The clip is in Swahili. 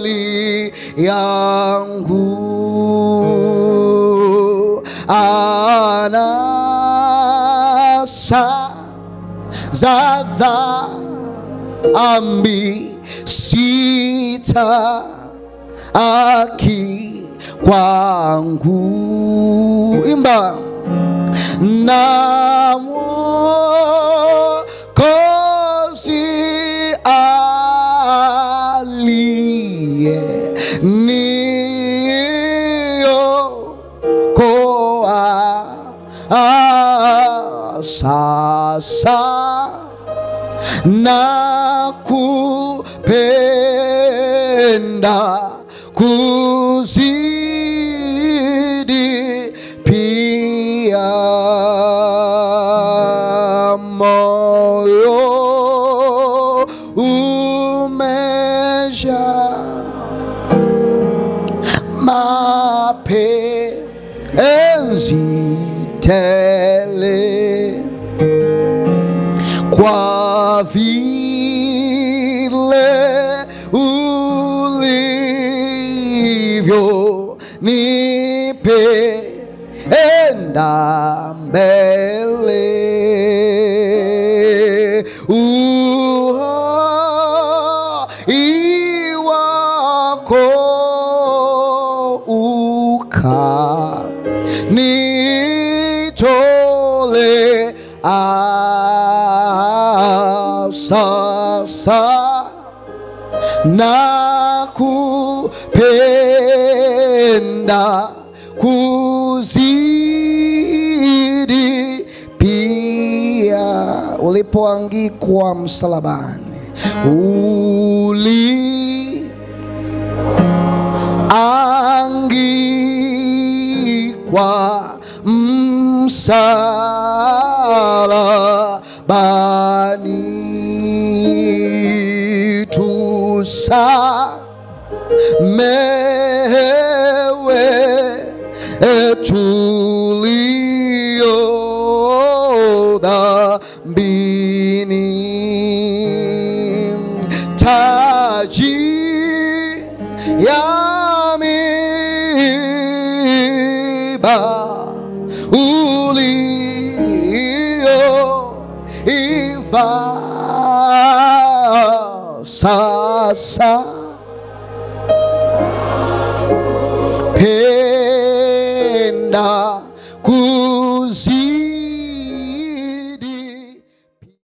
hali yangu anasa za dhambi sita aki kwangu imba na Mwokozi aliye niokoa Ah, sasa na kupenda kuzidi pia moyo umeja mapenzi tele kwa vile ulivyo nipenda mbele uhai wako uka nitole sasa na kupenda kuzidi pia ulipoangikwa msalabani uli angikwa msalabani tusa mewe tulio dhambini taji ya miba ulio iva sasa penda kuzi